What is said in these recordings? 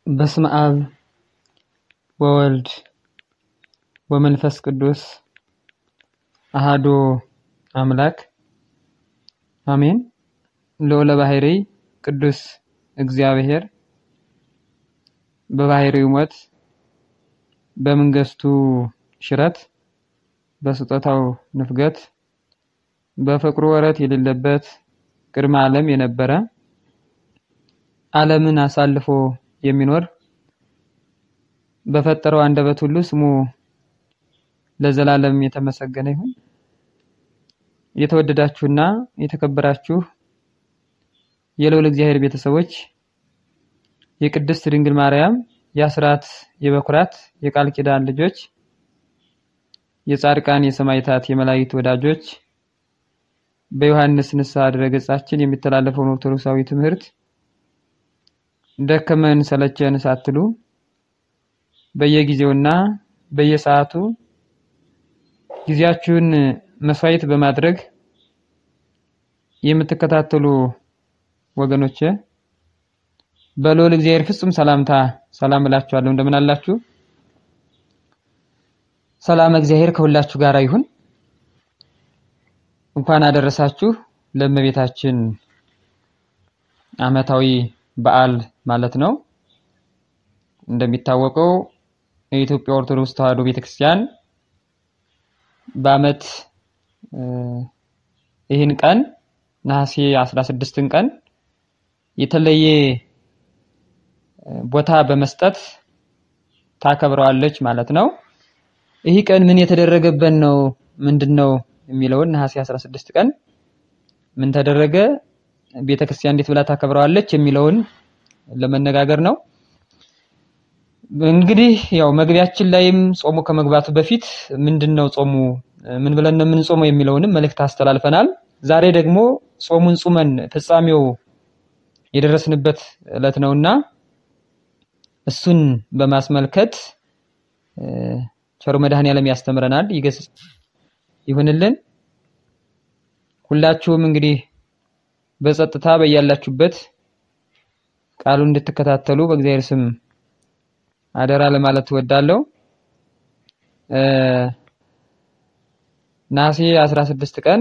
በስመ አብ ወወልድ ወመንፈስ ቅዱስ አሃዶ አምላክ አሜን። ልዑለ ባሕርይ ቅዱስ እግዚአብሔር በባሕርዩ ሞት በመንግሥቱ ሽረት በስጦታው ንፍገት በፍቅሩ ወረት የሌለበት ቅድመ ዓለም የነበረ ዓለምን አሳልፎ የሚኖር በፈጠረው አንደበት ሁሉ ስሙ ለዘላለም የተመሰገነ ይሁን። የተወደዳችሁና የተከበራችሁ የልዑል እግዚአብሔር ቤተሰቦች የቅድስት ድንግል ማርያም የአስራት የበኩራት የቃል ኪዳን ልጆች የጻድቃን የሰማዕታት የመላእክት ወዳጆች በዮሐንስ ንስሐ ድረገጻችን የሚተላለፈውን ኦርቶዶክሳዊ ትምህርት ደከመን ሰለቸን ሳትሉ በየጊዜውና በየሰዓቱ ጊዜያችሁን መስዋዕት በማድረግ የምትከታተሉ ወገኖቼ በልዑል እግዚአብሔር ፍጹም ሰላምታ ሰላም እላችኋለሁ። እንደምን አላችሁ? ሰላም እግዚአብሔር ከሁላችሁ ጋር ይሁን። እንኳን አደረሳችሁ ለእመቤታችን ዓመታዊ በዓል ማለት ነው። እንደሚታወቀው የኢትዮጵያ ኦርቶዶክስ ተዋሕዶ ቤተክርስቲያን በዓመት ይህን ቀን ነሐሴ 16ን ቀን የተለየ ቦታ በመስጠት ታከብረዋለች ማለት ነው። ይህ ቀን ምን የተደረገበት ነው? ምንድን ነው የሚለውን ነሐሴ 16 ቀን ምን ተደረገ፣ ቤተክርስቲያን እንዴት ብላ ታከብረዋለች የሚለውን ለመነጋገር ነው። እንግዲህ ያው መግቢያችን ላይም ጾሙ ከመግባቱ በፊት ምንድን ነው ጾሙ ምን ብለን ነው የምንጾመው የሚለውንም መልእክት አስተላልፈናል። ዛሬ ደግሞ ጾሙን ጾመን ፍጻሜው የደረስንበት ዕለት ነውና እሱን በማስመልከት ቸሩ መድኃኔዓለም ያስተምረናል፣ ይገስጽ ይሁንልን። ሁላችሁም እንግዲህ በጸጥታ በያላችሁበት ቃሉን እንድትከታተሉ በእግዚአብሔር ስም አደራ ለማለት እወዳለሁ። ነሐሴ 16 ቀን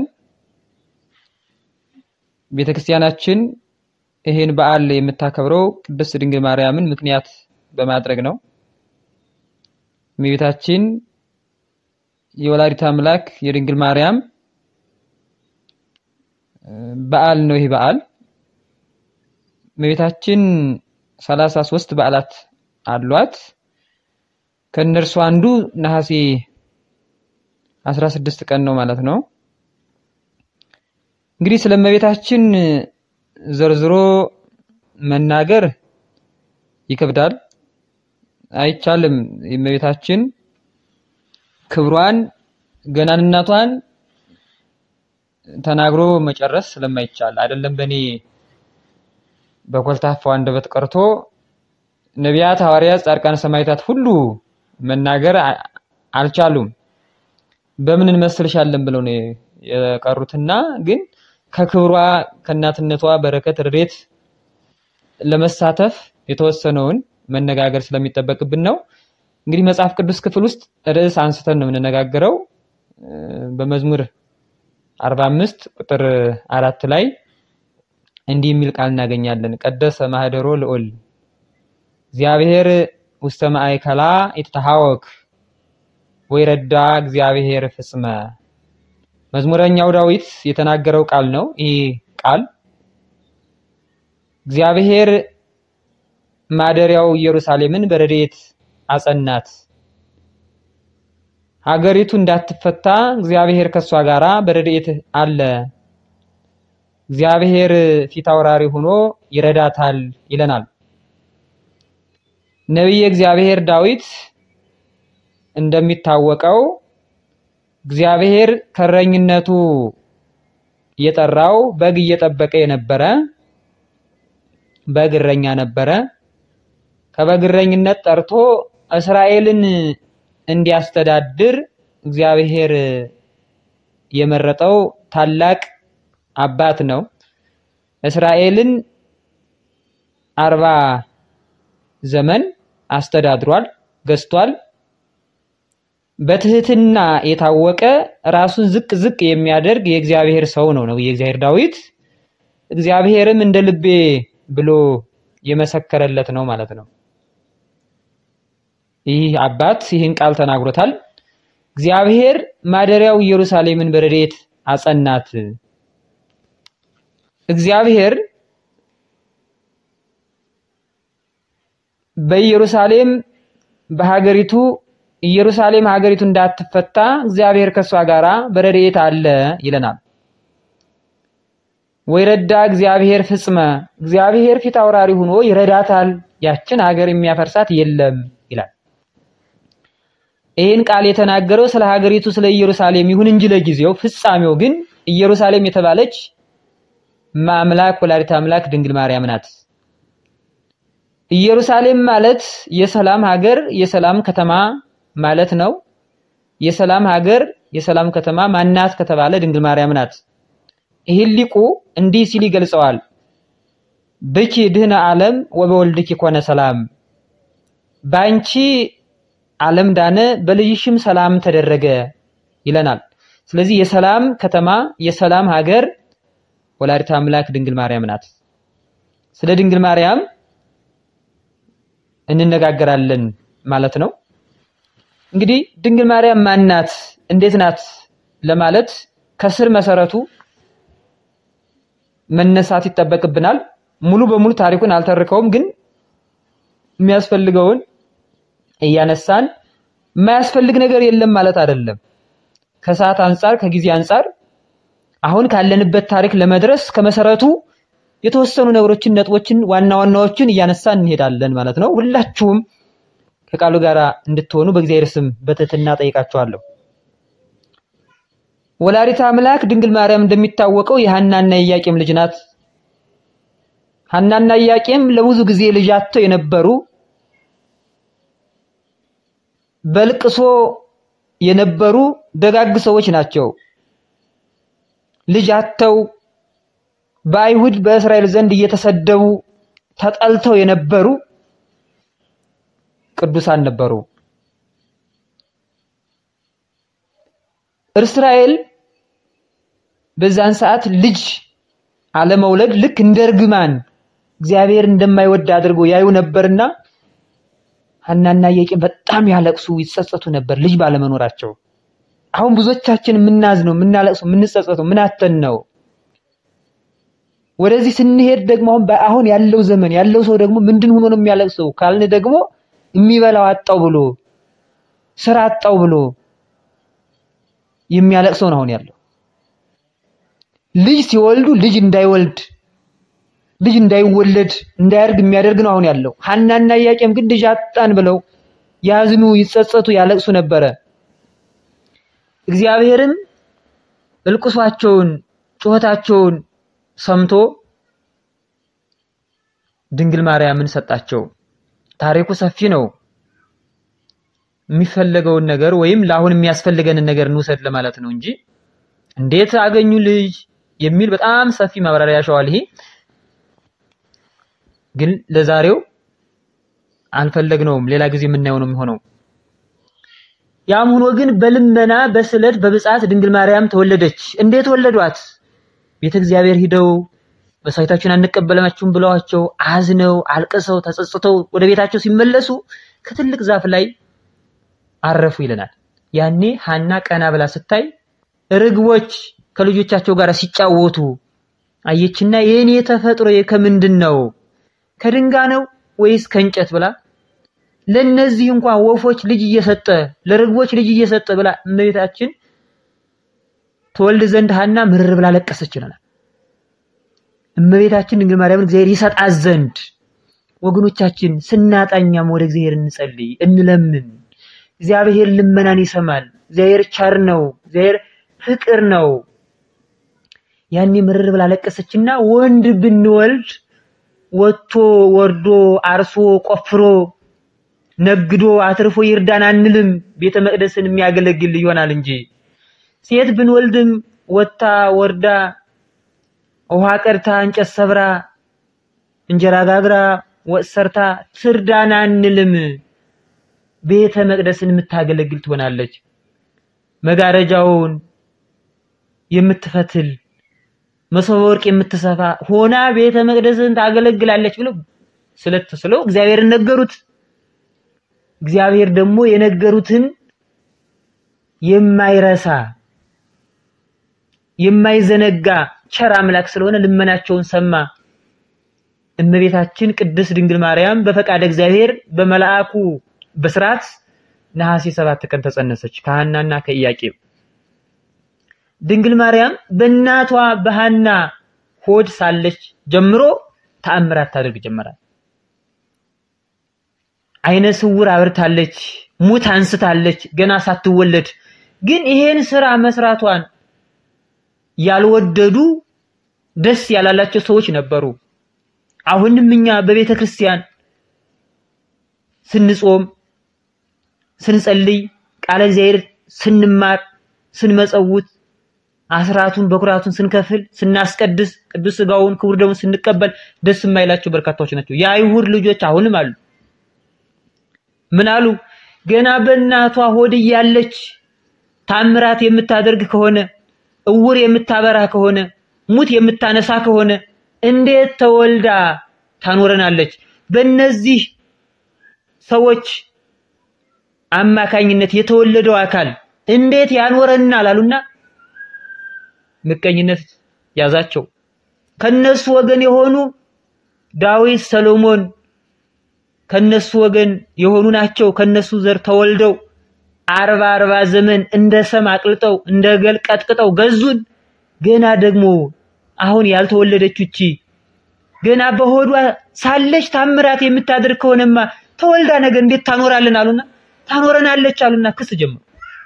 ቤተክርስቲያናችን ይህን በዓል የምታከብረው ቅድስት ድንግል ማርያምን ምክንያት በማድረግ ነው። እመቤታችን የወላዲት አምላክ የድንግል ማርያም በዓል ነው። ይህ በዓል እመቤታችን ሰላሳ ሦስት በዓላት አሏት። ከእነርሱ አንዱ ነሐሴ 16 ቀን ነው ማለት ነው። እንግዲህ ስለ እመቤታችን ዘርዝሮ መናገር ይከብዳል፣ አይቻልም። የእመቤታችን ክብሯን ገናንነቷን ተናግሮ መጨረስ ስለማይቻል አይደለም በእኔ በኮልታፋው አንደበት ቀርቶ ነቢያት፣ ሐዋርያት፣ ጻድቃን፣ ሰማዕታት ሁሉ መናገር አልቻሉም። በምን እንመስልሻለን ብለው ነው የቀሩትና ግን ከክብሯ ከእናትነቷ በረከት ረድኤት ለመሳተፍ የተወሰነውን መነጋገር ስለሚጠበቅብን ነው። እንግዲህ መጽሐፍ ቅዱስ ክፍል ውስጥ ርዕስ አንስተን ነው የምንነጋገረው። በመዝሙር 45 ቁጥር አራት ላይ እንዲህ የሚል ቃል እናገኛለን። ቀደሰ ማህደሮ ልዑል እግዚአብሔር ውስተ ማእከላ ይትተሐወክ ወይረዳ እግዚአብሔር ፍጽመ መዝሙረኛው ዳዊት የተናገረው ቃል ነው። ይህ ቃል እግዚአብሔር ማደሪያው ኢየሩሳሌምን በረድኤት አጸናት፣ ሀገሪቱ እንዳትፈታ እግዚአብሔር ከሷ ጋራ በረድኤት አለ፣ እግዚአብሔር ፊት አውራሪ ሆኖ ይረዳታል ይለናል። ነቢየ እግዚአብሔር ዳዊት እንደሚታወቀው እግዚአብሔር ከእረኝነቱ የጠራው በግ እየጠበቀ የነበረ በግ እረኛ ነበረ። ከበግ እረኝነት ጠርቶ እስራኤልን እንዲያስተዳድር እግዚአብሔር የመረጠው ታላቅ አባት ነው። እስራኤልን አርባ ዘመን አስተዳድሯል፣ ገዝቷል። በትህትና የታወቀ ራሱን ዝቅ ዝቅ የሚያደርግ የእግዚአብሔር ሰው ነው ነው የእግዚአብሔር ዳዊት እግዚአብሔርም እንደ ልቤ ብሎ የመሰከረለት ነው ማለት ነው። ይህ አባት ይህን ቃል ተናግሮታል። እግዚአብሔር ማደሪያው ኢየሩሳሌምን በረድኤት አጸናት። እግዚአብሔር በኢየሩሳሌም በሀገሪቱ ኢየሩሳሌም ሀገሪቱ እንዳትፈታ እግዚአብሔር ከሷ ጋራ በረድኤት አለ ይለናል። ወይረዳ እግዚአብሔር ፍጽመ እግዚአብሔር ፊት አውራሪ ሆኖ ይረዳታል፣ ያችን ሀገር የሚያፈርሳት የለም ይላል። ይህን ቃል የተናገረው ስለ ሀገሪቱ ስለ ኢየሩሳሌም ይሁን እንጂ ለጊዜው ፍጻሜው ግን ኢየሩሳሌም የተባለች ማምላክ ወላዲተ አምላክ ድንግል ማርያም ናት። ኢየሩሳሌም ማለት የሰላም ሀገር የሰላም ከተማ ማለት ነው። የሰላም ሀገር የሰላም ከተማ ማናት ከተባለ ድንግል ማርያም ናት። ይህን ሊቁ እንዲህ ሲል ይገልጸዋል። ብኪ ድህነ ዓለም ወበወልድኪ ኮነ ሰላም፣ ባንቺ ዓለም ዳነ በልጅሽም ሰላም ተደረገ ይለናል። ስለዚህ የሰላም ከተማ የሰላም ሀገር ወላዲተ አምላክ ድንግል ማርያም ናት። ስለ ድንግል ማርያም እንነጋገራለን ማለት ነው። እንግዲህ ድንግል ማርያም ማን ናት? እንዴት ናት? ለማለት ከስር መሰረቱ መነሳት ይጠበቅብናል። ሙሉ በሙሉ ታሪኩን አልተርከውም፣ ግን የሚያስፈልገውን እያነሳን የማያስፈልግ ነገር የለም ማለት አይደለም። ከሰዓት አንጻር ከጊዜ አንጻር አሁን ካለንበት ታሪክ ለመድረስ ከመሰረቱ የተወሰኑ ነገሮችን ነጥቦችን ዋና ዋናዎችን እያነሳን እንሄዳለን ማለት ነው። ሁላችሁም ከቃሉ ጋር እንድትሆኑ በእግዚአብሔር ስም በትህትና ጠይቃችኋለሁ። ወላዲተ አምላክ ድንግል ማርያም እንደሚታወቀው የሐናና የኢያቄም ልጅ ናት። ሐናና ኢያቄም ለብዙ ጊዜ ልጅ አጥተው የነበሩ በልቅሶ የነበሩ ደጋግ ሰዎች ናቸው። ልጅ አጥተው በአይሁድ በእስራኤል ዘንድ እየተሰደቡ ተጠልተው የነበሩ ቅዱሳን ነበሩ። እስራኤል በዛን ሰዓት ልጅ አለመውለድ ልክ እንደ እርግማን እግዚአብሔር እንደማይወድ አድርገው ያዩ ነበርና ሐናና ኢያቄም በጣም ያለቅሱ ይጸጸቱ ነበር ልጅ ባለመኖራቸው። አሁን ብዙዎቻችን የምናዝነው የምናለቅሰው የምንጸጸተው ምን አተን ነው? ወደዚህ ስንሄድ ደግሞ አሁን አሁን ያለው ዘመን ያለው ሰው ደግሞ ምንድን ሆኖ ነው የሚያለቅሰው ካልን ደግሞ የሚበላው አጣው ብሎ ስራ አጣው ብሎ የሚያለቅሰው ነው አሁን ያለው። ልጅ ሲወልዱ ልጅ እንዳይወልድ ልጅ እንዳይወለድ እንዳያድግ የሚያደርግ ነው አሁን ያለው። ሐናና ኢያቄም ግን ልጅ አጣን ብለው ያዝኑ፣ ይጸጸቱ፣ ያለቅሱ ነበረ። እግዚአብሔርም እልቅሷቸውን ጩኸታቸውን ሰምቶ ድንግል ማርያምን ሰጣቸው። ታሪኩ ሰፊ ነው። የሚፈለገውን ነገር ወይም ለአሁን የሚያስፈልገንን ነገር እንውሰድ ለማለት ነው እንጂ እንዴት አገኙ ልጅ የሚል በጣም ሰፊ ማብራሪያ ያሸዋል። ይሄ ግን ለዛሬው አልፈለግነውም። ሌላ ጊዜ የምናየው ነው የሚሆነው። ያም ሆኖ ግን በልመና በስለት በብጻት ድንግል ማርያም ተወለደች። እንዴት ወለዷት? ቤተ እግዚአብሔር ሂደው መስዋዕታችሁን አንቀበላችሁም ብለዋቸው አዝነው አልቅሰው ተጸጽተው ወደ ቤታቸው ሲመለሱ ከትልቅ ዛፍ ላይ አረፉ ይለናል። ያኔ ሐና ቀና ብላ ስታይ ርግቦች ከልጆቻቸው ጋር ሲጫወቱ አየችና የኔ ተፈጥሮ ከምንድን ነው ከድንጋይ ነው ወይስ ከእንጨት ብላ ለነዚህ እንኳን ወፎች ልጅ እየሰጠ ለርግቦች ልጅ እየሰጠ ብላ እመቤታችን ተወልድ ዘንድ ሐና ምርር ብላ ለቀሰች ይለናል። እመቤታችን ድንግል ማርያምን እግዚአብሔር ይሰጣት ዘንድ ወገኖቻችን ስናጣኛም ወደ እግዚአብሔር እንጸልይ፣ እንለምን። እግዚአብሔር ልመናን ይሰማል። እግዚአብሔር ቸር ነው። እግዚአብሔር ፍቅር ነው። ያኔ ምርር ብላ ለቀሰችና ወንድ ብንወልድ ወጥቶ ወርዶ አርሶ ቆፍሮ ነግዶ አትርፎ ይርዳን አንልም፣ ቤተ መቅደስን የሚያገለግል ይሆናል እንጂ ሴት ብንወልድም ወጥታ ወርዳ ውሃ ቀድታ እንጨት ሰብራ እንጀራ ጋግራ ወጥ ሰርታ ትርዳን አንልም። ቤተ መቅደስን የምታገለግል ትሆናለች። መጋረጃውን የምትፈትል መሶበ ወርቅ የምትሰፋ ሆና ቤተ መቅደስን ታገለግላለች ብለው ስለተስለው እግዚአብሔርን ነገሩት። እግዚአብሔር ደግሞ የነገሩትን የማይረሳ የማይዘነጋ ቸር አምላክ ስለሆነ ልመናቸውን ሰማ። እመቤታችን ቅድስት ድንግል ማርያም በፈቃደ እግዚአብሔር በመልአኩ በስርዓት ነሐሴ ሰባት ቀን ተጸነሰች ከሐናና ከኢያቄም። ድንግል ማርያም በእናቷ በሐና ሆድ ሳለች ጀምሮ ተአምራት ታደርግ ጀመራል። አይነ ስውር አብርታለች፣ ሙት አንስታለች ገና ሳትወለድ። ግን ይሄን ስራ መስራቷን ያልወደዱ ደስ ያላላቸው ሰዎች ነበሩ። አሁንም እኛ በቤተ ክርስቲያን ስንጾም፣ ስንጸልይ፣ ቃለ እግዚአብሔር ስንማር፣ ስንመጸውት፣ አስራቱን በኩራቱን ስንከፍል፣ ስናስቀድስ፣ ቅዱስ ሥጋውን ክቡር ደሙን ስንቀበል ደስ የማይላቸው በርካታዎች ናቸው። የአይሁድ ልጆች አሁንም አሉ። ምን አሉ? ገና በእናቷ ሆድ እያለች ታምራት የምታደርግ ከሆነ እውር የምታበራ ከሆነ ሙት የምታነሳ ከሆነ እንዴት ተወልዳ ታኖረናለች? በእነዚህ ሰዎች አማካኝነት የተወለደው አካል እንዴት ያኖረናል አሉና ምቀኝነት ያዛቸው። ከነሱ ወገን የሆኑ ዳዊት፣ ሰሎሞን ከነሱ ወገን የሆኑ ናቸው። ከነሱ ዘር ተወልደው አርባ አርባ ዘመን እንደ ሰም አቅልጠው እንደ ገል ቀጥቅጠው ገዙን። ገና ደግሞ አሁን ያልተወለደች እቺ ገና በሆዷ ሳለች ታምራት የምታደርግ ከሆነማ ተወልዳ ነገር እንዴት ታኖራልን አሉና ታኖረናለች አሉና ክስ ጀመሩ።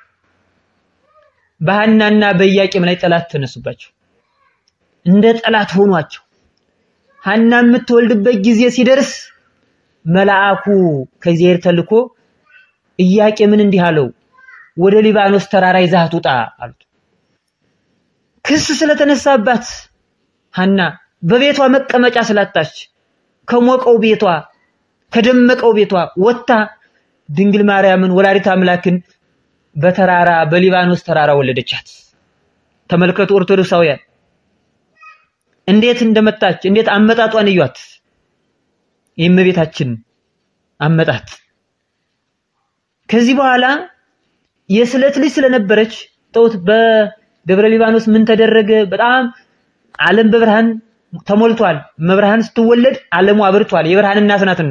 በሐናና በኢያቄም ላይ ጠላት ተነሱባቸው። እንደ ጠላት ሆኗቸው። ሐና የምትወልድበት ጊዜ ሲደርስ መልአኩ ከእግዚአብሔር ተልኮ ኢያቄምን እንዲህ አለው፣ ወደ ሊባኖስ ተራራ ይዛት ውጣ አሉት። ክስ ስለተነሳባት ሐና በቤቷ መቀመጫ ስላጣች ከሞቀው ቤቷ ከደመቀው ቤቷ ወጥታ ድንግል ማርያምን ወላዲት አምላክን በተራራ በሊባኖስ ተራራ ወለደቻት። ተመልከቱ ኦርቶዶክሳውያን እንዴት እንደመጣች እንዴት አመጣጧን እዩት። የእመቤታችን አመጣጥ ከዚህ በኋላ የስለት ልጅ ስለነበረች ተውት። በደብረ ሊባኖስ ምን ተደረገ? በጣም ዓለም በብርሃን ተሞልቷል። መብርሃን ስትወለድ ዓለሙ አብርቷል። የብርሃን እናት ናትና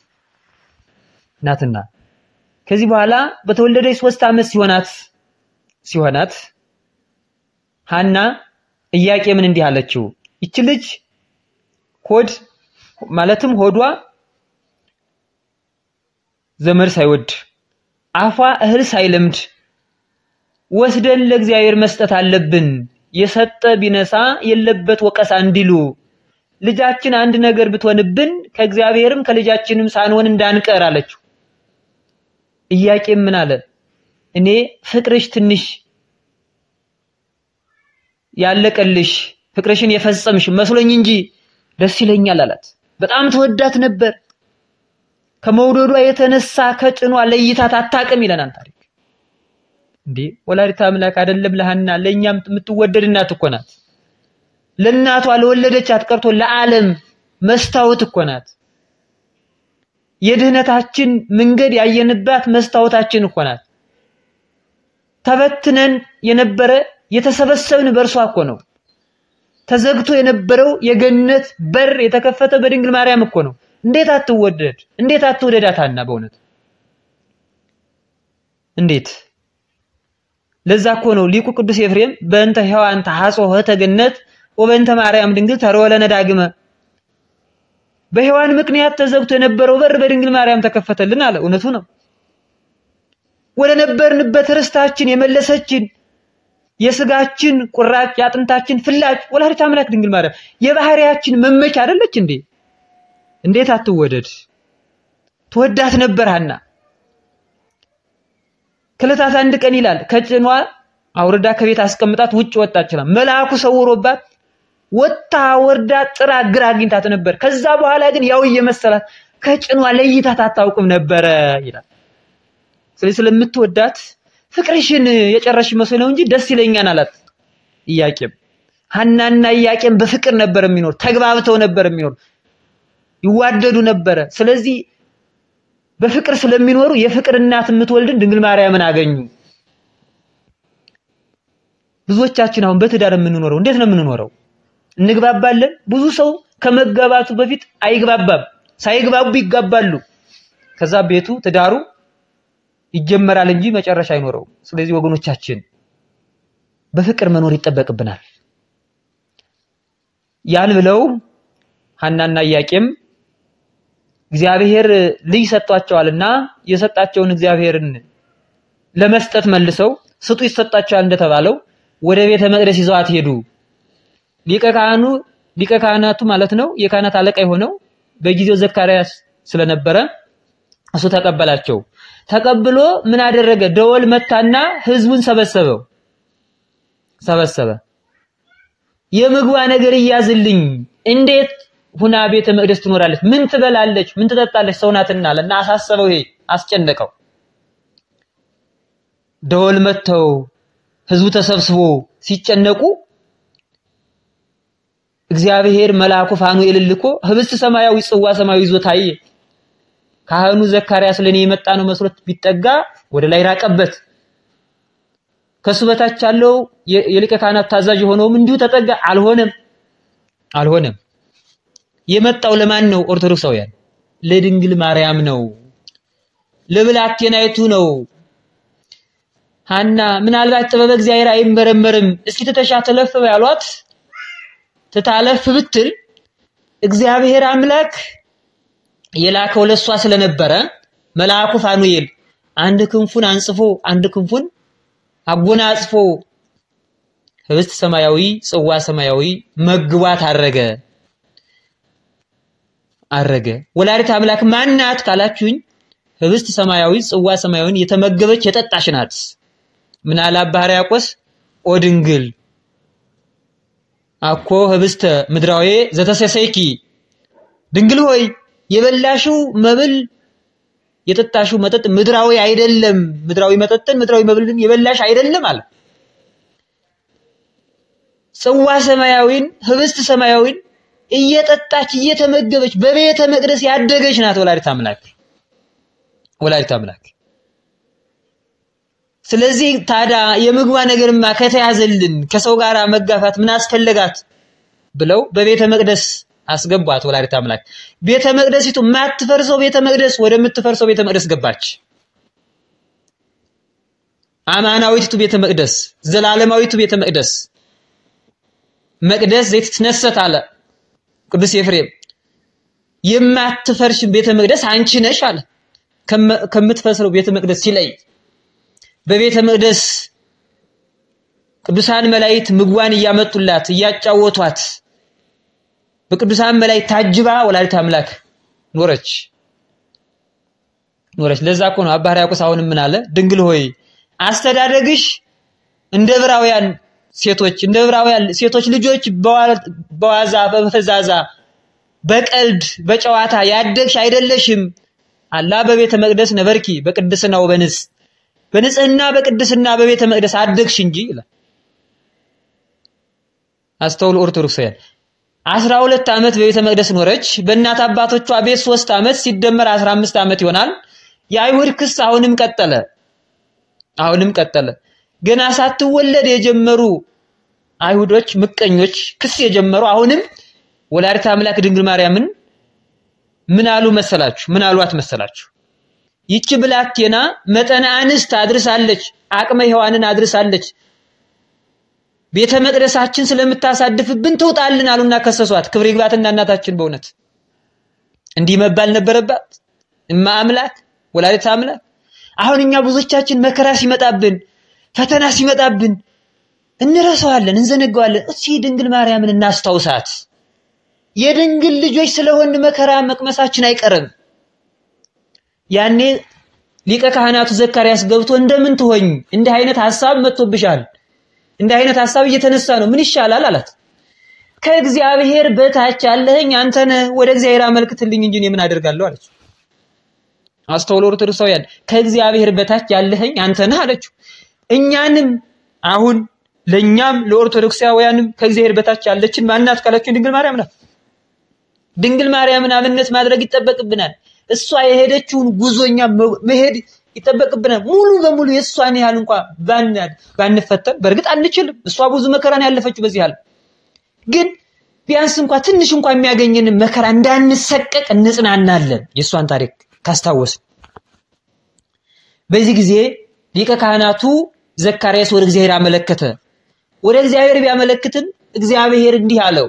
ናትና ከዚህ በኋላ በተወለደች ሶስት ዓመት ሲሆናት ሲሆናት ሐና ኢያቄምን እንዲህ አለችው፣ ይች ልጅ ሆድ ማለትም ሆዷ ዘመድ ሳይወድ አፏ እህል ሳይለምድ ወስደን ለእግዚአብሔር መስጠት አለብን። የሰጠ ቢነሳ የለበት ወቀሳ እንዲሉ ልጃችን አንድ ነገር ብትሆንብን ከእግዚአብሔርም ከልጃችንም ሳንሆን እንዳንቀር አለችው። ኢያቄም ምን አለ? እኔ ፍቅርሽ ትንሽ ያለቀልሽ ፍቅርሽን የፈጸምሽ መስሎኝ እንጂ ደስ ይለኛል አላት። በጣም ተወዳት ነበር። ከመውደዷ የተነሳ ከጭኗ ለይታት አታቅም ይለናል ታሪክ። እንዴ ወላዲተ አምላክ አይደለም ለሐና ለእኛም የምትወደድ እናት እኮ ናት። ለእናቷ ለወለደቻት ቀርቶ ለዓለም መስታወት እኮ ናት። የድህነታችን መንገድ ያየንባት መስታወታችን እኮ ናት። ተበትነን የነበረ የተሰበሰብን በእርሷ እኮ ነው። ተዘግቶ የነበረው የገነት በር የተከፈተ በድንግል ማርያም እኮ ነው። እንዴት አትወደድ? እንዴት አትወደዳት ሐና በእውነት እንዴት! ለዛ እኮ ነው ሊቁ ቅዱስ ኤፍሬም በእንተ ሔዋን ተሐጽኦ ኆኅተ ገነት ወበእንተ ማርያም ድንግል ተርወለነ ዳግመ በሔዋን ምክንያት ተዘግቶ የነበረው በር በድንግል ማርያም ተከፈተልን አለ። እውነቱ ነው። ወደ ነበርንበት ርስታችን የመለሰችን የስጋችን ቁራጭ የአጥንታችን ፍላጭ ወላዲተ አምላክ ድንግል ማርያም የባህሪያችን መመኪያ አይደለች እንዴ? እንዴት አትወደድ? ትወዳት ነበር ሐና። ከዕለታት አንድ ቀን ይላል ከጭኗ አውርዳ ከቤት አስቀምጣት ውጭ ወጣች ይላል። መልአኩ ሰውሮባት ወታ ወርዳ ጥራ ግራ አግኝታት ነበር። ከዛ በኋላ ግን ያው እየመሰላት ከጭኗ ለይታት አታውቅም ነበረ ይላል። ስለዚህ ስለምትወዳት ፍቅርሽን የጨረሽ መስሎ ነው እንጂ ደስ ይለኛል አላት ኢያቄም። ሐናና ኢያቄም በፍቅር ነበር የሚኖር፣ ተግባብተው ነበር የሚኖር፣ ይዋደዱ ነበረ። ስለዚህ በፍቅር ስለሚኖሩ የፍቅር እናት የምትወልድን ድንግል ማርያምን አገኙ። ብዙዎቻችን አሁን በትዳር የምንኖረው እንዴት ነው የምንኖረው? እንግባባለን። ብዙ ሰው ከመጋባቱ በፊት አይግባባም፣ ሳይግባቡ ይጋባሉ። ከዛ ቤቱ ትዳሩ ይጀመራል እንጂ መጨረሻ አይኖረውም። ስለዚህ ወገኖቻችን በፍቅር መኖር ይጠበቅብናል። ያን ብለው ሐናና ኢያቄም እግዚአብሔር ልጅ ሰጥቷቸዋልና የሰጣቸውን እግዚአብሔርን ለመስጠት መልሰው ስጡ ይሰጣቸዋል እንደተባለው ወደ ቤተ መቅደስ ይዘዋት ሄዱ። ሊቀ ካህኑ ሊቀ ካህናቱ ማለት ነው የካህናት አለቃ የሆነው በጊዜው ዘካርያስ ስለነበረ እሱ ተቀበላቸው። ተቀብሎ ምን አደረገ? ደወል መታና ህዝቡን ሰበሰበው ሰበሰበ። የምግቧ ነገር እያዝልኝ እንዴት ሁና ቤተ መቅደስ ትኖራለች? ምን ትበላለች? ምን ትጠጣለች? ሰው ናትና አለና አሳሰበው። ይሄ አስጨነቀው። ደወል መተው ህዝቡ ተሰብስቦ ሲጨነቁ እግዚአብሔር መልአኩ ፋኑኤልን ልኮ ህብስት ሰማያዊ ጽዋ ሰማያዊ ይዞ ታየ። ካህኑ ዘካርያስ ለኔ የመጣ ነው መስሎት ቢጠጋ ወደ ላይ ራቀበት። ከሱ በታች ያለው የሊቀ ካህናት ታዛዥ የሆነውም እንዲሁ ተጠጋ። አልሆነም አልሆነም። የመጣው ለማን ነው? ኦርቶዶክሳውያን ለድንግል ማርያም ነው፣ ለብላቴናይቱ ነው። ሐና ምናልባት ጥበበ እግዚአብሔር አይመረመርም፣ እስኪ ትተሻ ተለፍ ያሏት ትታለፍ ብትል እግዚአብሔር አምላክ የላከው ለሷ ስለነበረ መልአኩ ፋኑኤል አንድ ክንፉን አንጽፎ አንድ ክንፉን አጎናጽፎ ህብስት ሰማያዊ ጽዋ ሰማያዊ መግቧት አረገ አረገ። ወላዲት አምላክ ማናት ካላችሁኝ ህብስት ሰማያዊ ጽዋ ሰማያዊን የተመገበች የጠጣች ናት። ምን አለ አባ ሕርያቆስ ኦ ድንግል አኮ ህብስተ ምድራዊ ዘተሰሰይኪ ድንግል ሆይ የበላሽው መብል የጠጣሽው መጠጥ ምድራዊ አይደለም። ምድራዊ መጠጥን ምድራዊ መብልን የበላሽ አይደለም አለ። ጽዋ ሰማያዊን ህብስት ሰማያዊን እየጠጣች እየተመገበች በቤተ መቅደስ ያደገች ናት ወላዲት አምላክ ወላዲት አምላክ። ስለዚህ ታዲያ የምግቧ ነገርማ ከተያዘልን ከሰው ጋር መጋፋት ምን አስፈለጋት ብለው በቤተ መቅደስ አስገቧት ወላዲት አምላክ። ቤተ መቅደሲቱ የማትፈርሰው ቤተ መቅደስ ወደምትፈርሰው ቤተ መቅደስ ገባች። አማናዊቱ ቤተ መቅደስ፣ ዘላለማዊቱ ቤተ መቅደስ መቅደስ ዘይት ትነሰት አለ ቅዱስ ኤፍሬም። የማትፈርሽ ቤተ መቅደስ አንቺ ነሽ አለ ከምትፈርሰው ቤተ መቅደስ ሲለይ በቤተ መቅደስ ቅዱሳን መላእክት ምግቧን እያመጡላት እያጫወቷት በቅዱሳን መላእክት ታጅባ ወላዲት አምላክ ኖረች ኖረች። ለዛ እኮ ነው አባ ሕርያቆስ አሁንም ምን አለ? ድንግል ሆይ አስተዳደግሽ እንደ ዕብራውያን ሴቶች እንደ ዕብራውያን ሴቶች ልጆች በዋዛ በፈዛዛ በቀልድ በጨዋታ ያደግሽ አይደለሽም። አላ በቤተ መቅደስ ነበርኪ በቅድስና ወበንጽ በንጽህና በቅድስና በቤተ መቅደስ አደግሽ እንጂ ይላል። አስተውሉ ኦርቶዶክሳውያን። አስራ ሁለት ዓመት በቤተ መቅደስ ኖረች። በእናት አባቶቿ ቤት ሶስት ዓመት ሲደመር አስራ አምስት ዓመት ይሆናል። የአይሁድ ክስ አሁንም ቀጠለ አሁንም ቀጠለ። ገና ሳትወለድ የጀመሩ አይሁዶች ምቀኞች ክስ የጀመሩ አሁንም ወላዲተ አምላክ ድንግል ማርያምን ምን አሉ መሰላችሁ? ምን አሏት መሰላችሁ? ይቺ ብላቴና መጠነ አንስት አድርሳለች፣ አቅመ ሔዋንን አድርሳለች። ቤተ መቅደሳችን ስለምታሳድፍብን ትውጣልን አሉና ከሰሷት። ክብር ይግባትና እናታችን በእውነት እንዲህ መባል ነበረባት። እማ አምላክ ወላዲተ አምላክ። አሁን እኛ ብዙዎቻችን መከራ ሲመጣብን ፈተና ሲመጣብን እንረሳዋለን፣ እንዘነጋዋለን። እስኪ ድንግል ማርያምን እናስታውሳት። የድንግል ልጆች ስለሆን መከራ መቅመሳችን አይቀርም። ያኔ ሊቀ ካህናቱ ዘካርያስ ገብቶ እንደምን ትሆኝ እንዲህ አይነት ሐሳብ መጥቶብሻል፣ እንዲህ አይነት ሐሳብ እየተነሳ ነው፣ ምን ይሻላል አላት። ከእግዚአብሔር በታች ያለህኝ አንተ ነህ፣ ወደ እግዚአብሔር አመልክትልኝ እንጂ እኔ ምን አደርጋለሁ አለችው። አስተውሎ ኦርቶዶክሳውያን ከእግዚአብሔር በታች ያለህኝ አንተ ነህ አለችው። እኛንም አሁን ለእኛም ለኦርቶዶክሳውያንም ከእግዚአብሔር በታች ያለችን ማናት ካላችሁ ድንግል ማርያም ናት። ድንግል ማርያምን አብነት ማድረግ ይጠበቅብናል። እሷ የሄደችውን ጉዞኛ መሄድ ይጠበቅብናል። ሙሉ በሙሉ የእሷን ያህል እንኳ ባንፈተን በእርግጥ አንችልም። እሷ ብዙ መከራን ያለፈችው በዚህ አለ። ግን ቢያንስ እንኳ ትንሽ እንኳ የሚያገኘንን መከራ እንዳንሰቀቅ እንጽናናለን። የእሷን ታሪክ ካስታወስን በዚህ ጊዜ ሊቀ ካህናቱ ዘካርያስ ወደ እግዚአብሔር አመለከተ። ወደ እግዚአብሔር ቢያመለክትም እግዚአብሔር እንዲህ አለው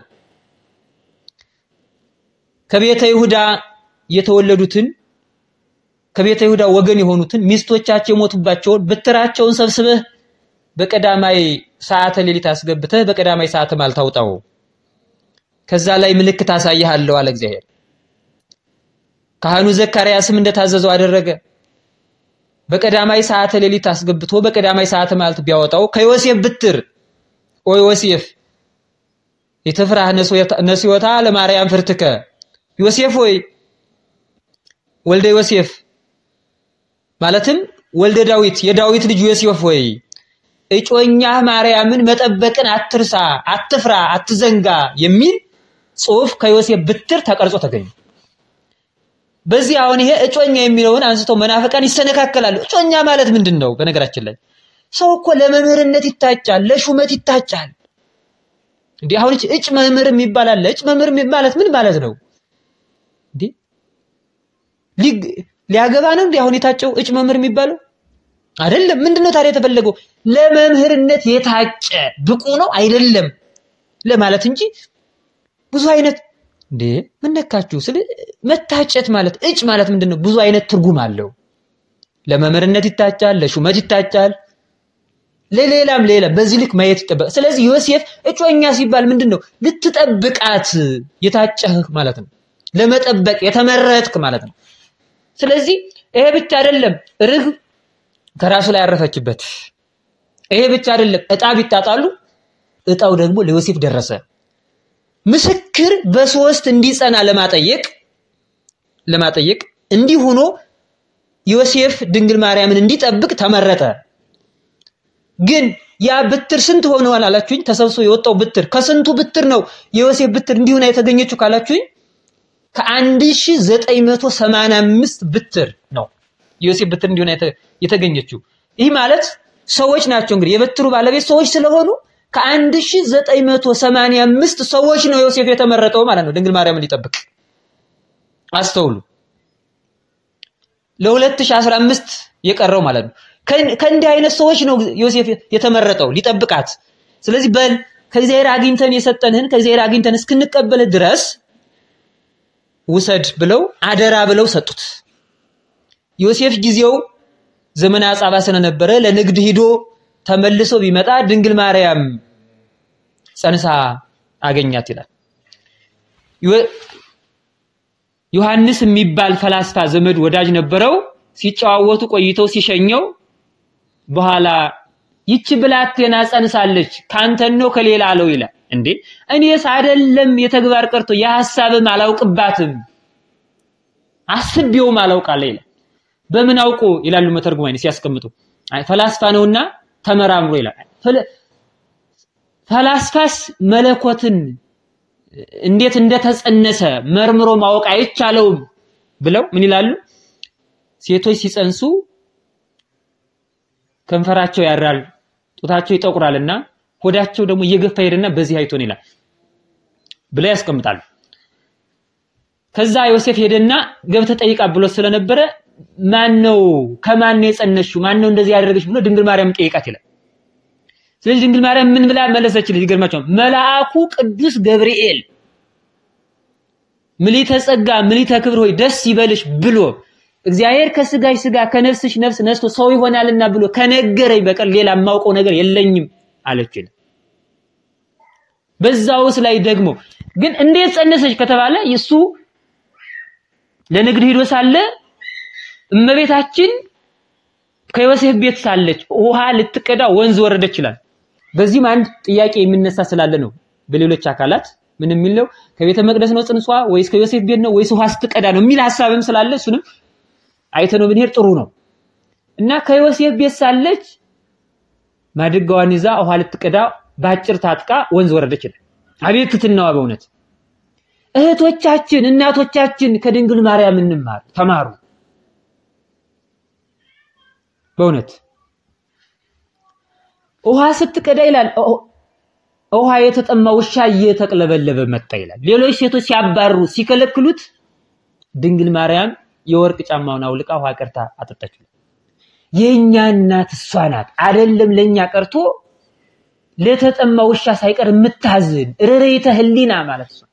ከቤተ ይሁዳ የተወለዱትን ከቤተ ይሁዳ ወገን የሆኑትን ሚስቶቻቸው የሞቱባቸውን ብትራቸውን ሰብስበህ በቀዳማይ ሰዓተ ሌሊት አስገብተህ በቀዳማይ ሰዓተ ማልታ አውጣው። ከዛ ላይ ምልክት አሳይሃለሁ አለ እግዚአብሔር። ካህኑ ዘካርያስም እንደታዘዘው አደረገ። በቀዳማይ ሰዓተ ሌሊት አስገብቶ በቀዳማይ ሰዓተ ማልት ቢያወጣው ከዮሴፍ ብትር ኦ ዮሴፍ የተፍራህ ነስዮታ ለማርያም ፍርትከ ዮሴፍ ሆይ ወልደ ዮሴፍ ማለትም ወልደ ዳዊት የዳዊት ልጅ ዮሴፍ ሆይ እጮኛህ ማርያምን መጠበቅን አትርሳ፣ አትፍራ፣ አትዘንጋ የሚል ጽሑፍ ከዮሴፍ ብትር ተቀርጾ ተገኘ። በዚህ አሁን ይሄ እጮኛ የሚለውን አንስተው መናፍቃን ይሰነካከላሉ። እጮኛ ማለት ምንድን ነው? በነገራችን ላይ ሰው እኮ ለመምህርነት ይታጫል፣ ለሹመት ይታጫል። እንዲህ አሁን እጭ መምህር የሚባል አለ። እጭ መምህር ማለት ምን ማለት ነው? እንዲህ ሊያገባ ነው እንዲህ አሁን የታጨው እጭ መምህር የሚባለው አይደለም። ምንድነው ታዲያ የተፈለገው? ለመምህርነት የታጨ ብቁ ነው አይደለም ለማለት እንጂ ብዙ አይነት እንዴ ምን ነካችሁ? ስለ መታጨት ማለት እጭ ማለት ምንድነው? ብዙ አይነት ትርጉም አለው። ለመምህርነት ይታጫል፣ ለሹመት ይታጫል፣ ለሌላም ሌላ በዚህ ልክ ማየት ይጠበቅ። ስለዚህ ዮሴፍ እጮኛ ሲባል ምንድነው? ልትጠብቃት የታጨህ ማለት ነው። ለመጠበቅ የተመረጥክ ማለት ነው። ስለዚህ ይሄ ብቻ አይደለም፣ ርግብ ከራሱ ላይ ያረፈችበት። ይሄ ብቻ አይደለም፣ እጣ ቢጣጣሉ እጣው ደግሞ ለዮሴፍ ደረሰ። ምስክር በሶስት እንዲጸና ለማጠየቅ ለማጠየቅ እንዲህ ሆኖ ዮሴፍ ድንግል ማርያምን እንዲጠብቅ ተመረጠ። ግን ያ ብትር ስንት ሆነዋል አላችሁኝ? ተሰብስቦ የወጣው ብትር ከስንቱ ብትር ነው የዮሴፍ ብትር እንዲሁና የተገኘችው ካላችሁኝ ከአንድ ሺህ ዘጠኝ መቶ ሰማንያ አምስት ብትር ነው የዮሴፍ ብትር እንዲሆን የተገኘችው። ይህ ማለት ሰዎች ናቸው እንግዲህ የብትሩ ባለቤት ሰዎች ስለሆኑ ከአንድ ሺህ ዘጠኝ መቶ ሰማንያ አምስት ሰዎች ነው ዮሴፍ የተመረጠው ማለት ነው ድንግል ማርያምን ሊጠብቅ። አስተውሉ። ለ2015 የቀረው ማለት ነው። ከእንዲህ አይነት ሰዎች ነው ዮሴፍ የተመረጠው ሊጠብቃት። ስለዚህ በል ከእግዚአብሔር አግኝተን የሰጠንህን ከእግዚአብሔር አግኝተን እስክንቀበል ድረስ ውሰድ ብለው አደራ ብለው ሰጡት። ዮሴፍ ጊዜው ዘመነ አጻባ ስለነበረ ለንግድ ሂዶ ተመልሶ ቢመጣ ድንግል ማርያም ጸንሳ አገኛት ይላል። ዮሐንስ የሚባል ፈላስፋ ዘመድ ወዳጅ ነበረው። ሲጨዋወቱ ቆይተው ሲሸኘው በኋላ ይቺ ብላቴና ጸንሳለች ካንተን ነው ከሌላ አለው ይላል። እንዴ እኔስ አይደለም የተግባር ቀርቶ የሐሳብም አላውቅባትም አስቤውም አላውቃለ ይላል። በምን አውቆ ይላሉ መተርጉማኝ ሲያስቀምጡ ፈላስፋ ነውና ተመራምሮ ይላል። ፈላስፋስ መለኮትን እንዴት እንደተጸነሰ መርምሮ ማወቅ አይቻለውም ብለው ምን ይላሉ? ሴቶች ሲጸንሱ ከንፈራቸው ያራል፣ ጡታቸው ይጠቁራልና ሆዳቸው ደግሞ እየገፋ ሄደና በዚህ አይቶን ይላል ብለው ያስቀምጣሉ። ከዛ ዮሴፍ ሄደና ገብተህ ጠይቃ ብሎ ስለነበረ ማን ነው ከማን ነው የጸነሽው? ማን ነው እንደዚህ ያደረገች ብሎ ድንግል ማርያም ጠይቃት ይላል። ስለዚህ ድንግል ማርያም ምን ብላ መለሰችልኝ? ይገርማቸዋል። መልአኩ ቅዱስ ገብርኤል ምሊተ ጸጋ ምሊተ ክብር ሆይ ደስ ይበልሽ ብሎ እግዚአብሔር ከስጋሽ ስጋ ከነፍስሽ ነፍስ ነስቶ ሰው ይሆናልና ብሎ ከነገረኝ በቀር ሌላ የማውቀው ነገር የለኝም አለች። በዛውስ ላይ ደግሞ ግን እንዴት ጸነሰች ከተባለ እሱ ለንግድ ሂዶ ሳለ እመቤታችን ከዮሴፍ ቤት ሳለች ውሃ ልትቀዳ ወንዝ ወረደች ይላል። በዚህም አንድ ጥያቄ የሚነሳ ስላለ ነው በሌሎች አካላት ምን የሚል ነው? ከቤተ መቅደስ ነው ጽንሷ ወይስ ከዮሴፍ ቤት ነው ወይስ ውሃ ስትቀዳ ነው የሚል ሐሳብም ስላለ እሱንም አይተነው ብንሄድ ጥሩ ነው እና ከዮሴፍ ቤት ሳለች ማድጋዋን ይዛ ውሃ ልትቀዳ ባጭር ታጥቃ ወንዝ ወረደች ይላል። አቤት ትትናዋ በእውነት እህቶቻችን እናቶቻችን ከድንግል ማርያም እንማር ተማሩ። በእውነት ውሃ ስትቀዳ ይላል ውሃ የተጠማ ውሻ እየተቅለበለበ መጣ ይላል። ሌሎች ሴቶች ሲያባሩ ሲከለክሉት ድንግል ማርያም የወርቅ ጫማውን አውልቃ ውሃ ቀርታ አጠጣች። የኛ እናት እሷ ናት። አይደለም ለኛ ቀርቶ ለተጠማ ውሻ ሳይቀር የምታዝን ርሬተ ህሊና ማለት እሷ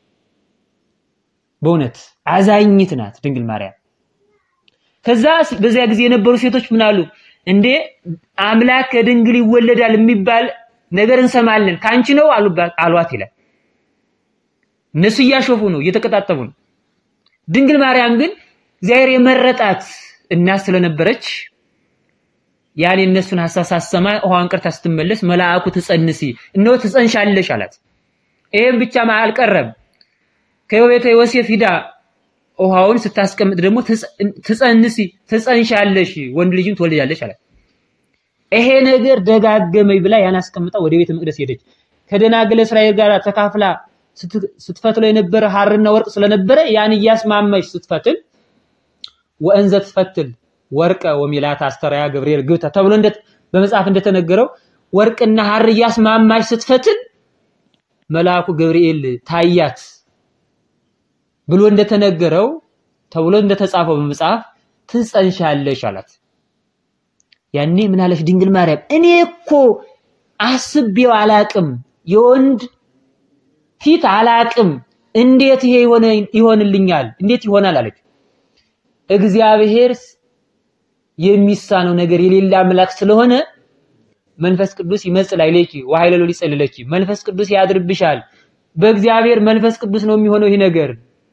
በእውነት አዛኝት ናት ድንግል ማርያም። ከዛ በዚያ ጊዜ የነበሩ ሴቶች ምን አሉ? እንዴ አምላክ ከድንግል ይወለዳል የሚባል ነገር እንሰማለን ካንቺ ነው አሏት ይላል። እነሱ እያሾፉ ነው፣ እየተቀጣጠቡ ነው። ድንግል ማርያም ግን እግዚአብሔር የመረጣት እናት ስለነበረች ያን የእነሱን ሐሳብ ሳሰማ ውሃን ቀርታ ስትመለስ መልአኩ ትጸንሲ እነሆ ትጸንሻለሽ አላት። ይሄም ብቻ አልቀረም። ከቤተ ዮሴፍ ሂዳ ውሃውን ስታስቀምጥ ደግሞ ትጸንሲ ትጸንሻለሽ ወንድ ልጅም ትወልጃለሽ አላት። ይሄ ነገር ደጋገመኝ ብላ ያን አስቀምጣ ወደ ቤተ መቅደስ ሄደች። ከደናግለ እስራኤል ጋር ተካፍላ ስትፈትለው የነበረ ሐርና ወርቅ ስለነበረ ያን እያስማማች ስትፈትል ወእንዘ ትፈትል ወርቀ ወሚላታ አስተራያ ገብርኤል ግብተ ተብሎ እንደ በመጽሐፍ እንደተነገረው ወርቅና ሐር እያስማማች ስትፈትል መልአኩ ገብርኤል ታያት ብሎ እንደተነገረው ተብሎ እንደተጻፈው በመጽሐፍ ትጸንሻለሽ አላት። ያኔ ምን አለች ድንግል ማርያም? እኔ እኮ አስቤው አላቅም፣ የወንድ ፊት አላቅም፣ እንዴት ይሄ ይሆንልኛል? እንዴት ይሆናል አለች። እግዚአብሔር የሚሳነው ነገር የሌለ አምላክ ስለሆነ መንፈስ ቅዱስ ይመጽእ ላዕሌኪ ወኃይለ ሎሊ ይጸልለኪ፣ መንፈስ ቅዱስ ያድርብሻል። በእግዚአብሔር መንፈስ ቅዱስ ነው የሚሆነው ይህ ነገር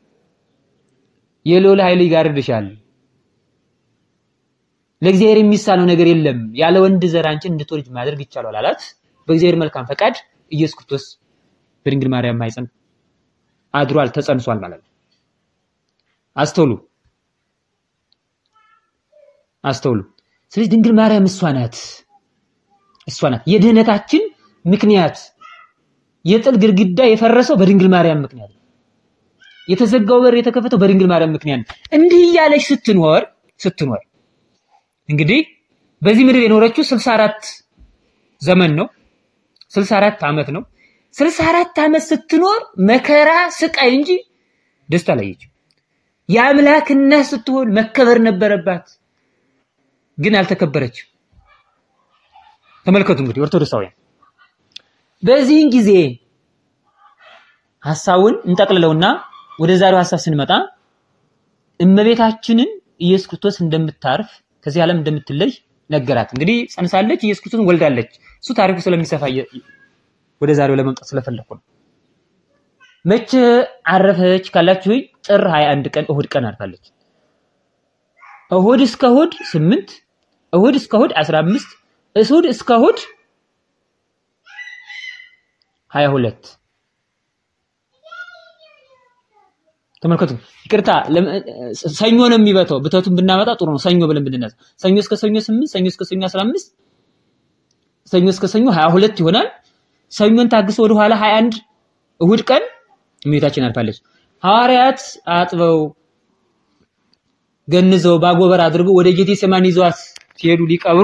የልዑል ኃይል ይጋርድሻል። ለእግዚአብሔር የሚሳነው ነገር የለም። ያለ ወንድ ዘር አንቺን እንድትወልጅ ማድረግ ይቻላል አላት። በእግዚአብሔር መልካም ፈቃድ ኢየሱስ ክርስቶስ በድንግል ማርያም ማኅፀን አድሯል፣ ተጸንሷል ማለት ነው። አስተውሉ አስተውሉ። ስለዚህ ድንግል ማርያም እሷ ናት፣ እሷ ናት የድህነታችን ምክንያት። የጥል ግድግዳ የፈረሰው በድንግል ማርያም ምክንያት ነው። የተዘጋው በር የተከፈተው በድንግል ማርያም ምክንያት ነው። እንዲህ እያለች ስትኖር ስትኖር እንግዲህ በዚህ ምድር የኖረችው 64 ዘመን ነው። 64 ዓመት ነው። 64 ዓመት ስትኖር መከራ ስቃይ እንጂ ደስታ አላየችም። የአምላክ እናት ስትሆን መከበር ነበረባት፣ ግን አልተከበረችም። ተመልከቱ እንግዲህ ኦርቶዶክሳውያን በዚህን ጊዜ ሐሳቡን እንጠቅልለውና ወደ ዛሬው ሐሳብ ስንመጣ እመቤታችንን ኢየሱስ ክርስቶስ እንደምታርፍ ከዚህ ዓለም እንደምትለይ ነገራት። እንግዲህ ጸንሳለች፣ ኢየሱስ ክርስቶስን ወልዳለች። እሱ ታሪኩ ስለሚሰፋ ወደ ዛሬው ለመምጣት ስለፈለኩ ነው። መቼ አረፈች ካላችሁ ጥር 21 ቀን እሁድ ቀን አርፋለች። እሁድ እስከ እሁድ 8 እሁድ እስከ እሁድ 15 እሁድ እስከ እሁድ 22 ተመልከቱ። ይቅርታ ሰኞ ነው የሚበተው። ብተቱን ብናመጣ ጥሩ ነው። ሰኞ ብለን ብንነሳ ሰኞ እስከ ሰኞ 8 ሰኞ እስከ ሰኞ 15 ሰኞ እስከ ሰኞ 22 ይሆናል። ሰኞን ታግሶ ወደ ኋላ 21 እሁድ ቀን እመቤታችን አርፋለች። ሐዋርያት አጥበው ገንዘው ባጎበር አድርገው ወደ ጌቴሴማኒ ይዘዋት ሲሄዱ ሊቀብሩ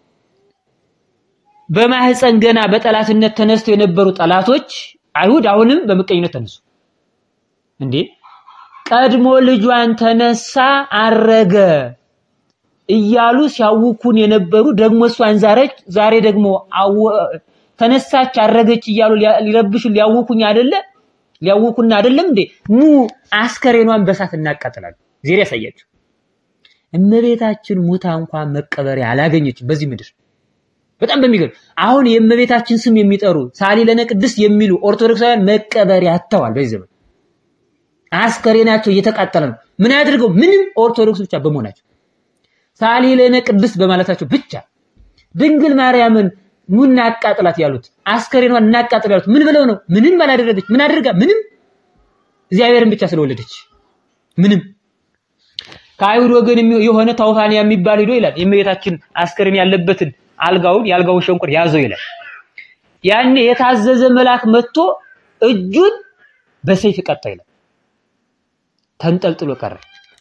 በማህፀን ገና በጠላትነት ተነስተው የነበሩ ጠላቶች አይሁድ አሁንም በምቀኝነት ተነሱ። እንዴ ቀድሞ ልጇን ተነሳ አረገ እያሉ ሲያውኩን የነበሩ ደግሞ እሷን ዛሬች ዛሬ ደግሞ ተነሳች አረገች እያሉ ሊረብሹ ሊያውኩኝ አይደለ ሊያውኩና አይደለም እንዴ ኑ አስከሬኗን በሳት እናቃጥላለን ዜር ያሳያችሁ እመቤታችን ሙታ እንኳን መቀበሪያ አላገኘችም በዚህ ምድር በጣም በሚገርም አሁን የእመቤታችን ስም የሚጠሩ ሳሊ ለነ ቅድስት የሚሉ ኦርቶዶክሳውያን መቀበሪያ አጥተዋል በዚህ ዘመን አስከሬናቸው እየተቃጠለ ነው ምን ያድርገው ምንም ኦርቶዶክስ ብቻ በመሆናቸው ሳሊ ለነ ቅድስት በማለታቸው ብቻ ድንግል ማርያምን ኑ እናቃጥላት ያሉት አስከሬኗን እናቃጥል ያሉት ምን ብለው ነው? ምንም አላደረገች። ምን አድርጋ? ምንም እግዚአብሔርን ብቻ ስለወለደች ምንም። ከአይሁድ ወገን የሆነ ታውፋንያ የሚባል ሂዶ ይላል የእመቤታችን አስከሬን ያለበትን አልጋውን የአልጋውን ሸንቆር ያዘው ይላል። ያኔ የታዘዘ መልአክ መጥቶ እጁን በሰይፍ ቀጣ ይላል። ተንጠልጥሎ ቀረ።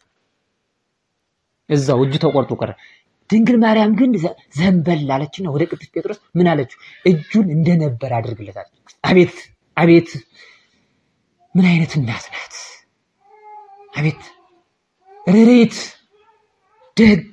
እዛው እጁ ተቆርጦ ቀረ። ድንግል ማርያም ግን ዘንበል አለችና ወደ ቅዱስ ጴጥሮስ ምን አለችው? እጁን እንደነበር አድርግለታል። አቤት አቤት! ምን አይነት እናት ናት! አቤት ርሬት ደግ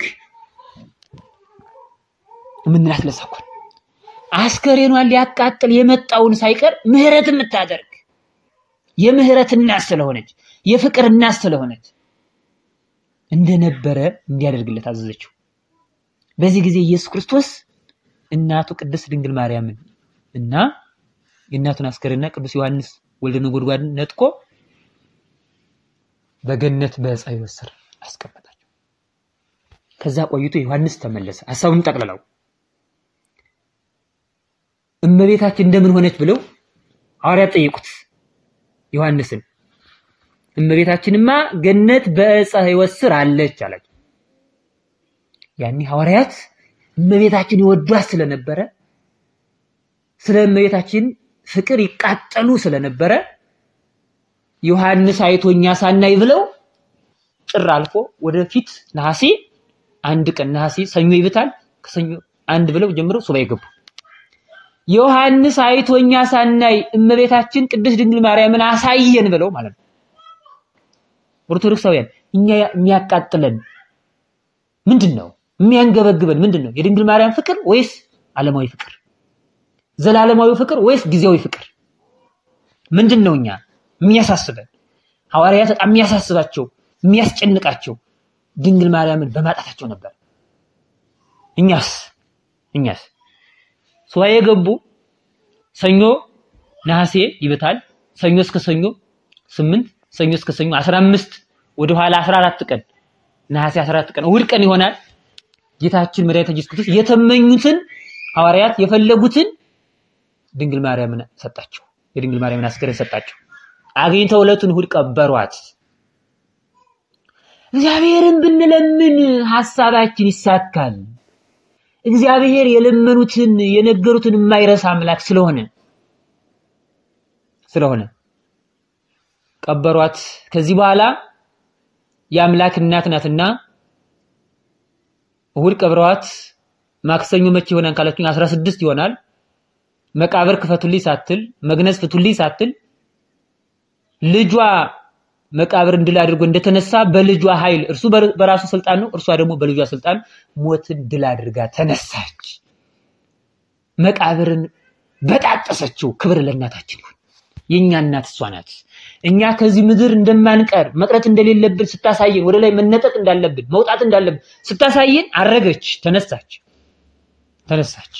የምንላት ለዛ እኮ አስከሬኗን ሊያቃጥል የመጣውን ሳይቀር ምህረት የምታደርግ የምህረት እናት ስለሆነች የፍቅር እናት ስለሆነች እንደነበረ እንዲያደርግለት አዘዘችው። በዚህ ጊዜ ኢየሱስ ክርስቶስ እናቱ ቅድስት ድንግል ማርያምን እና የእናቱን አስከሬንና ቅዱስ ዮሐንስ ወልደ ነጎድጓድን ነጥቆ በገነት በዕፀ ሕይወት ስር አስቀመጣቸው። ከዛ ቆይቶ ዮሐንስ ተመለሰ። ሐሳቡን ጠቅልለው እመቤታችን እንደምን ሆነች ብለው ሐዋርያት ጠየቁት ዮሐንስን። እመቤታችንማ ገነት በዕፀ ሕይወት ስር አለች አላቸው። ያኔ ሐዋርያት እመቤታችን ይወዷት ስለነበረ ስለ እመቤታችን ፍቅር ይቃጠሉ ስለነበረ ዮሐንስ አይቶኛ ሳናይ ብለው ጥር አልፎ ወደፊት ነሐሴ አንድ ቀን ነሐሴ ሰኞ ይብታል ከሰኞ አንድ ብለው ጀምረው ሱባኤ ገቡ። ዮሐንስ አይቶኛ ሳናይ እመቤታችን ቅድስት ድንግል ማርያምን አሳየን ብለው ማለት ነው። ኦርቶዶክሳውያን እኛ የሚያቃጥለን ምንድን ነው? የሚያንገበግበን ምንድን ነው? የድንግል ማርያም ፍቅር ወይስ ዓለማዊ ፍቅር? ዘላለማዊ ፍቅር ወይስ ጊዜያዊ ፍቅር? ምንድን ነው እኛ የሚያሳስበን? ሐዋርያት በጣም የሚያሳስባቸው የሚያስጨንቃቸው ድንግል ማርያምን በማጣታቸው ነበር። እኛስ እኛስ ሱባኤ የገቡ ሰኞ ነሐሴ ይበታል። ሰኞ እስከ ሰኞ ስምንት ሰኞ እስከ ሰኞ 15 ወደ ኋላ 14 ቀን ነሐሴ 14 ቀን እሑድ ቀን ይሆናል። ጌታችን መድኃኒታችን ኢየሱስ ክርስቶስ የተመኙትን ሐዋርያት የፈለጉትን ድንግል ማርያምን ሰጣቸው። የድንግል ማርያምን አስከሬን ሰጣቸው። አግኝተው ዕለቱን እሑድ ቀበሯት። እግዚአብሔርን ብንለምን ሐሳባችን ይሳካል። እግዚአብሔር የለመኑትን የነገሩትን የማይረሳ አምላክ ስለሆነ ስለሆነ ቀበሯት። ከዚህ በኋላ የአምላክ እናት ናትና እሑድ ቀብረዋት ማክሰኞ መቼ ይሆናል ካላችሁኝ 16 ይሆናል። መቃብር ክፈቱልኝ ሳትል መግነዝ ፍቱልኝ ሳትል ልጇ መቃብር እንድል አድርጎ እንደተነሳ በልጇ ኃይል እርሱ በራሱ ስልጣን ነው፣ እርሷ ደግሞ በልጇ ስልጣን ሞትን ድል አድርጋ ተነሳች። መቃብርን በጣጠሰችው። ክብር ለእናታችን ይሁን። የኛ እናት እሷ ናት። እኛ ከዚህ ምድር እንደማንቀር መቅረት እንደሌለብን ስታሳየን፣ ወደ ላይ መነጠቅ እንዳለብን መውጣት እንዳለብን ስታሳየን፣ አረገች፣ ተነሳች፣ ተነሳች።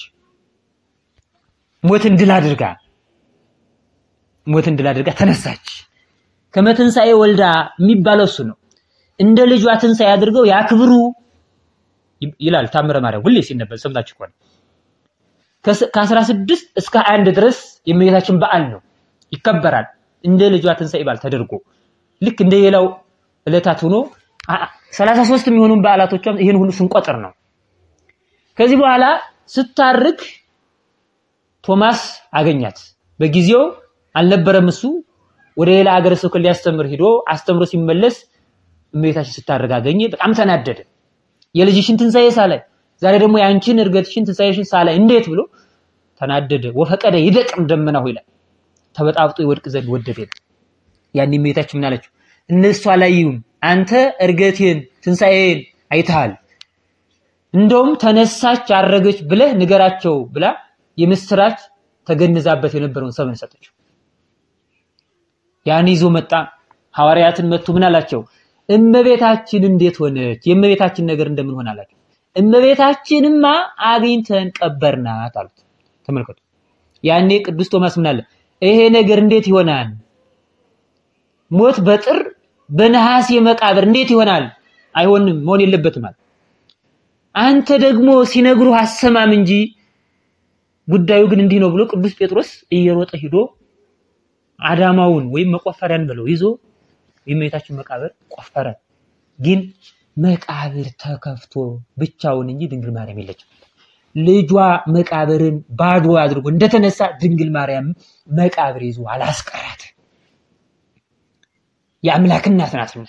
ሞትን ድል አድርጋ ሞትን ድል አድርጋ ተነሳች። ከመትንሣኤ ወልዳ የሚባለው እሱ ነው። እንደ ልጇ ትንሣኤ አድርገው ያክብሩ ይላል ታምረ ማርያም ሁሌ ሲነበብ ሰምታችሁ ከሆነ ከአስራ ስድስት እስከ አንድ ድረስ የእመቤታችን በዓል ነው ይከበራል። እንደ ልጇ ትንሣኤ በዓል ተደርጎ ልክ እንደ ሌላው ዕለታት ሆኖ ሰላሳ ሦስት የሚሆኑ በዓላቶቿም ይህን ሁሉ ስንቆጥር ነው። ከዚህ በኋላ ስታርግ ቶማስ አገኛት። በጊዜው አልነበረም እሱ ወደ ሌላ ሀገረ ስብከት ሊያስተምር ሂዶ አስተምሮ ሲመለስ እመቤታችን ስታርግ አገኘ። በጣም ተናደደ። የልጅሽን ትንሣኤ ሳላይ ዛሬ ደግሞ የአንቺን እርገትሽን ትንሣኤሽን ሳላይ እንዴት ብሎ ተናደደ። ወፈቀደ ይደቅም ደመናሁ ይላል ተበጣብጦ ይወድቅ ዘንድ ወደደ። ያን እመቤታችን ምን አለችው? እነሱ አላዩም፣ አንተ እርገቴን ትንሣኤን አይተሃል። እንደውም ተነሳች አረገች ብለህ ንገራቸው ብላ የምስራች ተገንዛበት የነበረውን ሰምን ሰጠችው። ያን ይዞ መጣ። ሐዋርያትን መጥቶ ምን አላቸው? እመቤታችን እንዴት ሆነች? የእመቤታችን ነገር እንደምን ሆነ አላቸው። እመቤታችንማ አግኝተን ቀበርናት አሉት። ተመልከቱ። ያኔ ቅዱስ ቶማስ ምን አለ? ይሄ ነገር እንዴት ይሆናል? ሞት በጥር በነሐሴ መቃብር እንዴት ይሆናል? አይሆንም፣ መሆን የለበትም አለ። አንተ ደግሞ ሲነግሩህ አሰማም እንጂ ጉዳዩ ግን እንዲህ ነው ብሎ ቅዱስ ጴጥሮስ እየሮጠ ሂዶ አዳማውን ወይም መቆፈሪያን ብለው ይዞ የእመቤታችን መቃብር ቆፈረ። ግን መቃብር ተከፍቶ ብቻውን እንጂ ድንግል ማርያም የለችም። ልጇ መቃብርን ባዶ አድርጎ እንደተነሳ ድንግል ማርያም መቃብር ይዞ አላስቀራት። የአምላክ እናት ናትና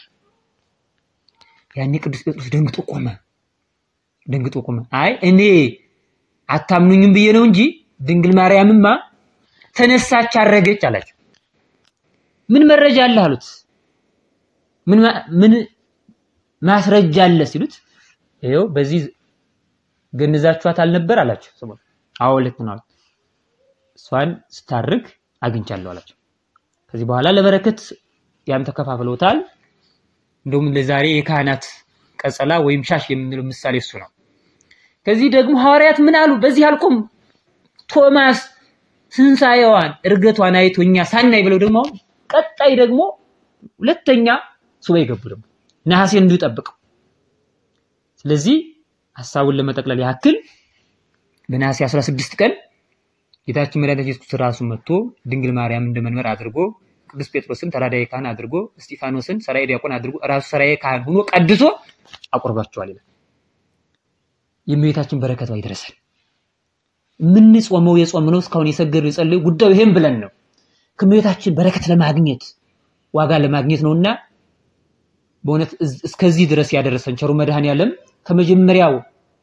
ያኔ ቅዱስ ጴጥሮስ ደንግጦ ቆመ። ደንግጦ ቆመ። አይ እኔ አታምኑኝም ብዬ ነው እንጂ ድንግል ማርያምማ ተነሳች፣ አረገች አላቸው። ምን መረጃ አለ አሉት። ምን ምን ማስረጃ አለ ሲሉት ይኸው በዚህ ገንዛችኋት አልነበር አላቸው። ሰሞኑን አዎ ልክ ነው አሉት። እሷን ስታርግ አግኝቻለሁ አላቸው። ከዚህ በኋላ ለበረከት ያም ተከፋፍለውታል። እንደውም ለዛሬ የካህናት ቀጸላ ወይም ሻሽ የምንለው ምሳሌ እሱ ነው። ከዚህ ደግሞ ሐዋርያት ምን አሉ? በዚህ አልቆም ቶማስ ትንሣኤዋን እርገቷን አይቶ እኛ ሳናይ ብለው ደግሞ አሁን ቀጣይ ደግሞ ሁለተኛ ሱባኤ ገቡ። ደግሞ ነሐሴ እንዲሁ ጠብቀው። ስለዚህ ሐሳቡን ለመጠቅለል ያክል በነሐሴ 16 ቀን ጌታችን መድኃኒታችን ኢየሱስ ክርስቶስ ራሱ መጥቶ ድንግል ማርያም እንደ መንበር አድርጎ ቅዱስ ጴጥሮስን ተራዳዊ ካህን አድርጎ እስጢፋኖስን ሰራዬ ዲያቆን አድርጎ ራሱ ሰራዬ ካህን ሆኖ ቀድሶ አቆርባቸዋል ይላል። የእመቤታችን በረከቷ ይድረሰን። የምንጾመው የጾም ነው እስካሁን የሰገዱ የጸለዩ ጉዳዩ ይሄን ብለን ነው ከእመቤታችን በረከት ለማግኘት ዋጋ ለማግኘት ነውና በእውነት እስከዚህ ድረስ ያደረሰን ቸሩ መድኃኔዓለም ከመጀመሪያው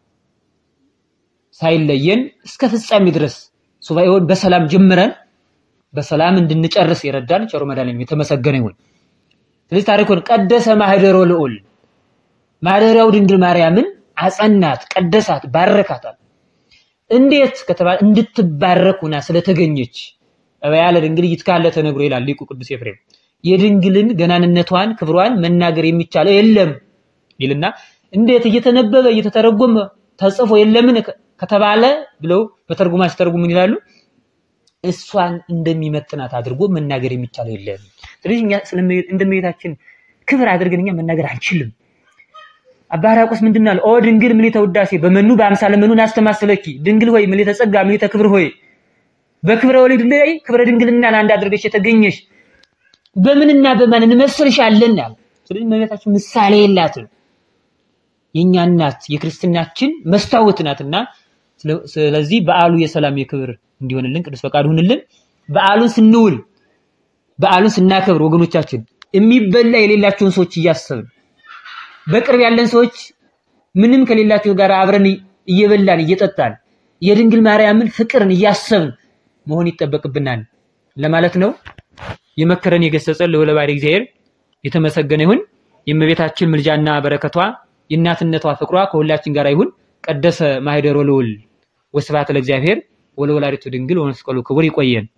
ሳይለየን እስከ ፍጻሜ ድረስ ሱባኤውን በሰላም ጀምረን በሰላም እንድንጨርስ የረዳን ቸሩ መድኃኔዓለም የተመሰገነ ይሁን። ስለዚህ ታሪኩን ቀደሰ ማህደሮ ልዑል ማደሪያው ድንግል ማርያምን አጸናት፣ ቀደሳት፣ ባረካታል። እንዴት ከተባለ እንድትባረክ ሆና ስለተገኘች እበያ ለድንግል ይትካለ ተነግሮ ይላል ሊቁ ቅዱስ ኤፍሬም። የድንግልን ገናንነቷን ክብሯን መናገር የሚቻለው የለም ይልና እንዴት እየተነበበ እየተተረጎመ ተጽፎ የለምን ከተባለ ብለው በተርጉማ ሲተረጉሙ ምን ይላሉ? እሷን እንደሚመጥናት አድርጎ መናገር የሚቻለው የለም። ስለዚህ እኛ እንደመቤታችን ክብር አድርገን እኛ መናገር አንችልም። አባ ሕርያቆስ ምንድን አለ? ኦ ድንግል ምልዕተ ውዳሴ በመኑ በአምሳለ መኑን አስተማሰለኪ ድንግል ሆይ ምልዕተ ጸጋ ምልዕተ ክብር ሆይ በክብረ ወሊድ ላይ ክብረ ድንግልና ለአንድ አድርገሽ የተገኘሽ በምንና በማን እንመስልሻለን አለ። ስለዚህ እመቤታችን ምሳሌ የላትም። የኛ እናት የክርስትናችን መስታወት ናትና ስለዚህ በዓሉ የሰላም የክብር እንዲሆንልን ቅዱስ ፈቃድ ሁንልን። በዓሉን ስንውል በዓሉን ስናከብር ወገኖቻችን የሚበላ የሌላቸውን ሰዎች እያሰብን በቅርብ ያለን ሰዎች ምንም ከሌላቸው ጋር አብረን እየበላን እየጠጣን የድንግል ማርያምን ፍቅርን እያሰብን መሆን ይጠበቅብናል ለማለት ነው። የመከረን የገሰጸን ልዑለ ባሕርይ እግዚአብሔር የተመሰገነ ይሁን። የእመቤታችን ምልጃና በረከቷ የእናትነቷ ፍቅሯ ከሁላችን ጋር ይሁን። ቀደሰ ማኅደሮ ልዑል ወስብሐት ለእግዚአብሔር ወለወላዲቱ ድንግል ወመስቀሉ ክቡር። ይቆየን።